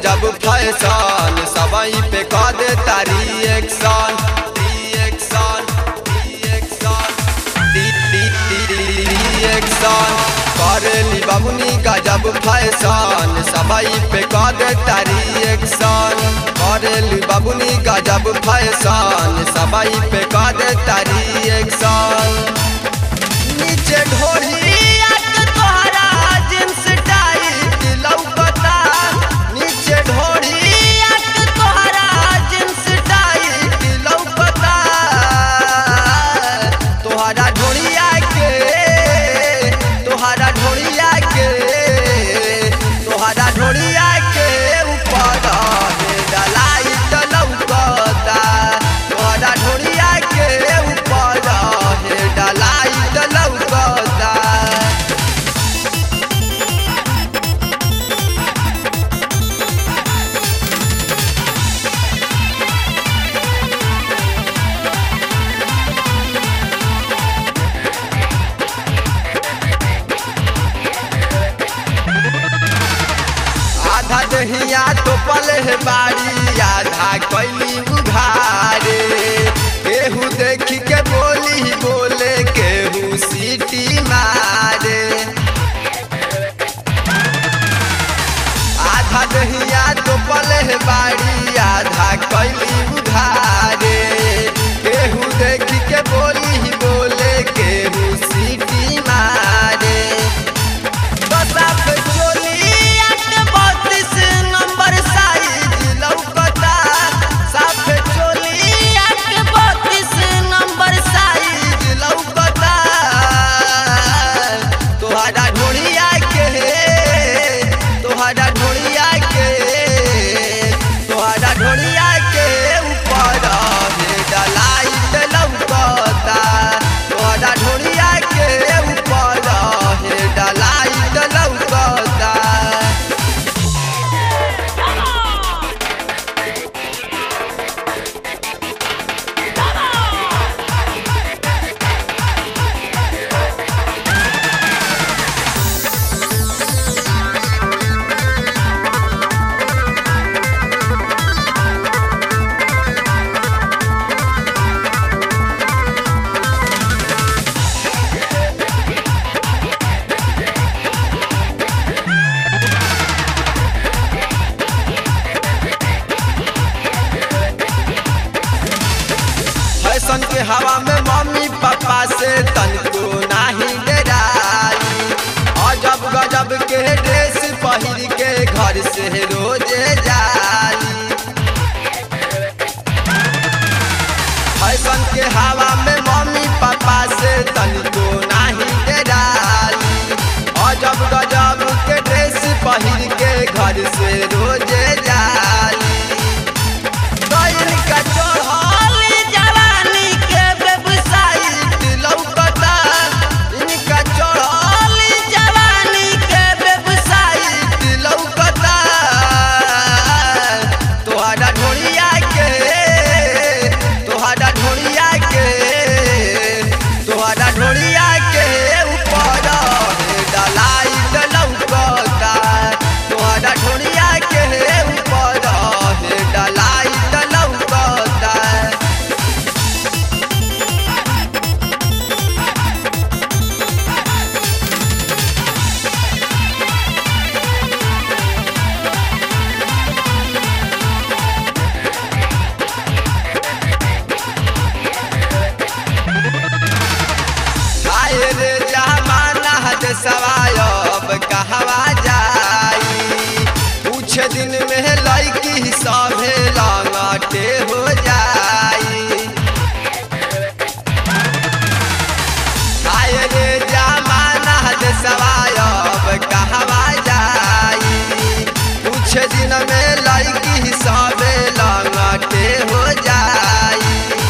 गजब फैशन सबई पे कह दे तारी एक्शन रिएक्शन रिएक्शन रिएक्शन करेली बबुनी गजब फैशन सबई पे कह दे तारी एक्शन करेली बबुनी गजब फैशन सबई पे कह दे तारी एक्शन नीचे ढोली तोहरा जींस टाइट लौकता नीचे ढोली तोहरा जींस टाइट लौकता तोहरा ढोलिया के तोहरा ढोलिया के तोहरा ढोलिया के ऊपर डलाइट लौकता तोहरा ढोलिया के ऊपर डलाइट लौकता आधा दहिया तो पले बाड़ी आधा कैली उघारे केहू देख के बोली बोले केहू सीटी मारे आधा दहिया तो पले बाड़ी आधा कैली उघारे केहू देख के बोली बोले केहू सीटी मारे बसाफ चोलिया के बत्तीस नंबर साइज लौकता साफ चोलिया के बत्तीस नंबर साइज लौकता तोहरा ढोलिया के तोहरा ढोलिया के तोहरा ढोलिया के ऊपर डलाइट लौकता तोहरा ढोलिया के ऊपर डलाइट लौकता फैशन के हवा में मम्मी पापा से तनको नाही डराई अजब गजब के ड्रेस पहिर के घर से रोजे जाली फैशन के हवा में मम्मी पापा से तनको नाही डराली अजब गजब के ड्रेस पहिर के घर से रोजे जाली गइल का चढ़ल जवानी के वेबसाइट लौकता इनका चढ़ल जवानी के वेबसाइट लौकता तोहरा ढोलिया के तोहरा ढोलिया के तोहरा ढोलिया के ऊपर डलाइट लौकता तोहरा ढोलिया के ऊपर डलाइट लौकता आए रे जमाना हद सवायब कहवा जाई कुछ दिन में लड़की सभे लंगटे हो जाई आए रे जमाना हद सवायब कहवा जाई कुछ दिन में लड़की सभे लंगटे हो जाई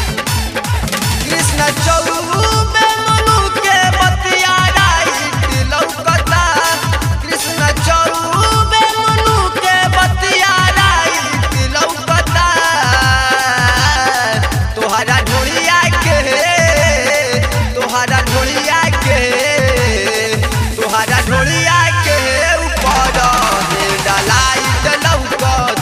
कृष्ण चौबे मनु के बतिया राइट लौकता कृष्ण चौबे मनु के बतिया राइट लौकता तोहरा ढोलिया के तोहरा ढोलिया के तोहरा ढोलिया के ऊपर डलाइट लौकता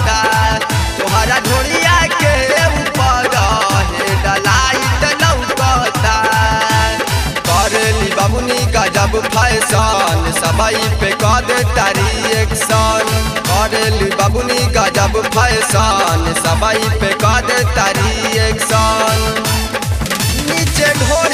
फैशन सबई पे कद तारी एक्शन करेली बबुनी गजब फैशन सबई पे कद तारी एक्शन नीचे ढोर